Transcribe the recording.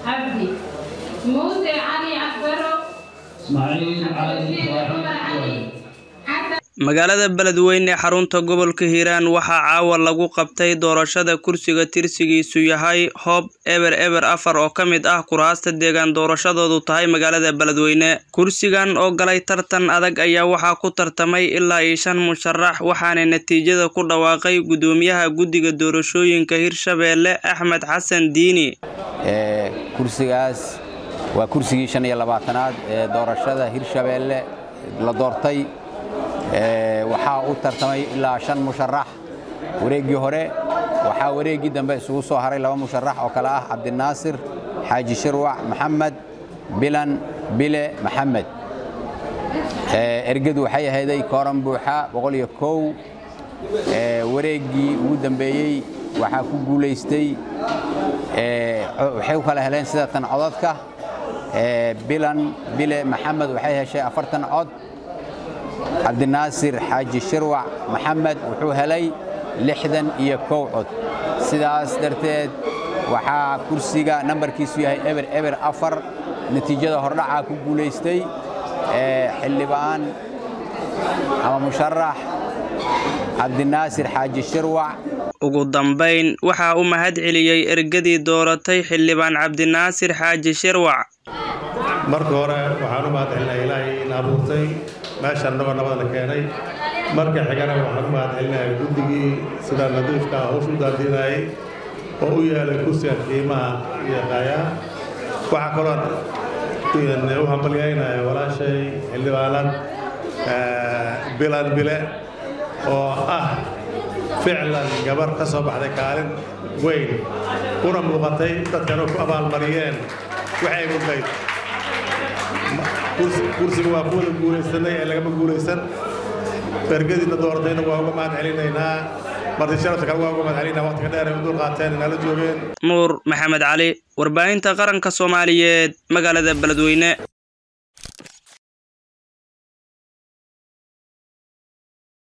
عبدي موسى علي عفرو اسماعيل علي عمر علي إبراهيم حسن magaalada beledweyne ee xarunta gobolka hiiraan waxaa caawa lagu qabtay doorashada kursiga tirsigiisu yahay hoob eber eber afar oo ka mid ah kuraasta deegaan doorashadoodu tahay magaalada beledweyne kursigan oo galay tartan adag ayaa waxaa ku tartamay ilaa iyo shan musharax waxaana natiijada ku dhawaaqay gudoomiyaha guddiga doorashooyinka hirshabeelle axmed xasan diini ee kursigaas waa kursigii shan iyo labaatanaad ee doorashada hirshabeelle la doortay ee waxaa u tartamay ilaa shan musharax wareeggii hore waxaa wareeggii dambe isugu soo haray laba musharax oo kale ah cabdinaasir xaaji shirwac maxamed bilan bile maxamed ee ergadu waxay ahayday kooran buuxa boqol iyo kow ee wareeggii ugu dambeeyey waxaa ku guulaystay ee waxay u kala heleen sida tan codadka ee bilan bile maxamed waxay heshay afartan cod cabdinaasir xaaji shirwac maxamed wuxuu helay lixdan iyo kow cod sidaas darteed waxaa kursiga nambarkiisu yahay eber eber afar natiijada hordhacaa ku guulaystay ee xildhibaan ama musharax cabdinaasir xaaji shirwac ugu dambayn waxaa u mahad celiyey ergadii dooratay xildhibaan cabdinaasir xaaji shirwac marka hore waxaan u mahadcelinayaa ilaahay in abuurtay meeshaan nabad nabadna keenay marka xigana waxaan u mahadcelinayaa guddigii sida nadiifka ah hawsha u daadiinayay oo u yeelay kursiga qiimaha iyo qaayaa waxaa kaloo u hambalyaynaya walaashay xildhibaanad bilan bile oo ah ficlan gabar ka soo baxday kaalin weyn kuna muuqatay dadkana ku abaalmariyeen waxay mudnayd kursiga waa ku wada guulaysanay ee lagama guulaysan ergadiina dooratayna waa uga mahad celinaynaa marti sharafta kale waa uga mahad celinaa waqtiga dheer ay u dul qaateen inala joogeen nuur maxamed cali warbaahinta qaranka soomaaliyeed magaalada beledweyne